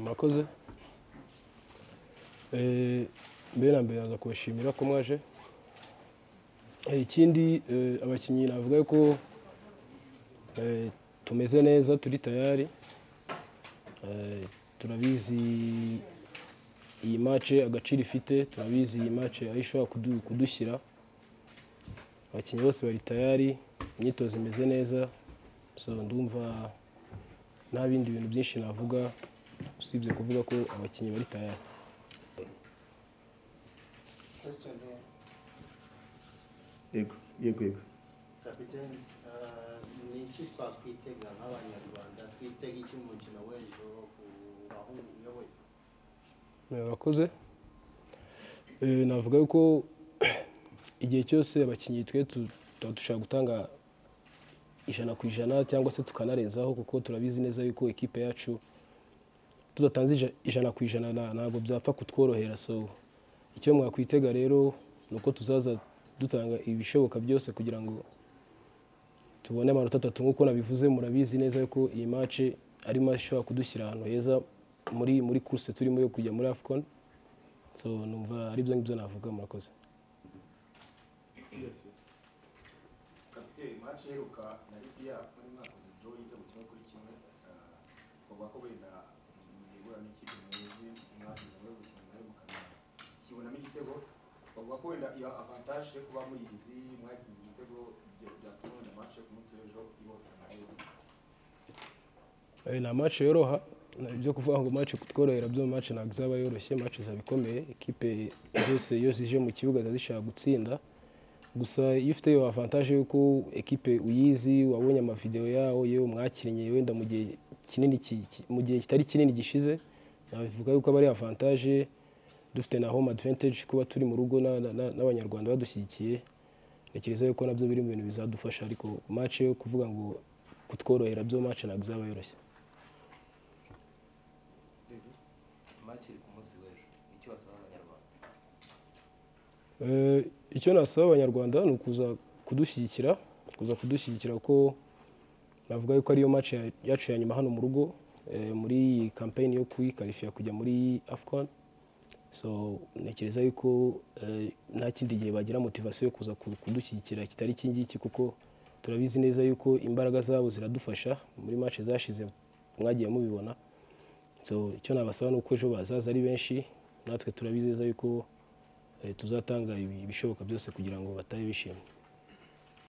murakoze Eh, mbere na mbere naza kubashimira ko mwaje Eh, ikindi eh, abakinnyi navuga ko eh, tumeze neza turi tayari Eh, turabizi iyi match agaciro ifite turabizi iyi match aho ishobora kudu- kudushyira abakinnyi bose bari tayari imyitozo imeze neza so ndumva nta bindi bintu byinshi navuga usibye kuvuga ko abakinnyi bari tayari Question here. yego yego yego Kapiteni eh, ni iki twakwitega nk'abanyarwanda twitega iki mu mukino w'ejo ku bahungu uyoboye murakoze Eh, navuga ko igihe cyose abakinnyi twe tu- tuba dushobora gutanga ijana ku ijana cyangwa se tukanarenzaho kuko turabizi neza yuko ikipe yacu tudatanze ija- ijana ku ijana na- ntabwo byapfa kutworohera so icyo mwakwitega rero ni uko tuzaza dutanga ibishoboka byose kugira ngo tubone amanota atatu nk'uko nabivuze murabizi neza ko iyi mace ari match ishobora kudushyira ahantu heza muri muri kurse turimo yo kujya muri afcon so numva ari byo ngibyo navuga murakoze kapiteri imanshi iheruka na libiya muri mwaka uzi draw igitego kimwe kuri kimwe uvuga ko wenda mwibura n'ikipe muzi mwagize muri buri muntu mwegukana kibonamo igitego bavuga ko wenda iyo avantage yo kuba muyizi mwatsinze igitego ibyo byatuma wenda imanshi ku munsi w'ejo iboneka nayo Eh, ni match yoroha na- byo kuvuga ngo match kutworohera byo match ntabwo izaba yoroshye match izaba ikomeye ikipe zose iyo zije mu kibuga ziba zishaka gutsinda gusa iyo ufite iyo avantage y'uko ekipe uyizi wabonye amavideo yawo yewe mwakinnye wenda mu gihe kinini ki- ki- mu gihe kitari kinini gishize nabivuga yuko aba ari avantage dufite na home advantage kuba turi mu rugo na- na- na- n'abanyarwanda badushyigikiye ntekereza yuko nabyo biri mu bintu bizadufasha ariko match yo kuvuga ngo kutworohera byo match ntabwo izaba yoroshye Match iri ku munsi w'ejo nicyo basaba abanyarwanda Eh, icyo nasaba abanyarwanda ni ukuza kudushyigikira kuza kudushyigikira ko navuga yuko ariyo match ya- yacu ya nyuma hano mu rugo eh, muri iyi campaign yo kwikarifiya kujya muri afcon so ntekereza yuko eh, nta kindi gihe bagira motivation yo kuza ku- kudushyigikira kitari iki ngiki kuko turabizi neza yuko imbaraga zabo ziradufasha muri match zashize mwagiye mubibona so icyo nabasaba ni uko ejo bazaza ari benshi natwe turabizi neza yuko eh, tuzatanga ibi- ibishoboka byose kugira ngo batahe bishimye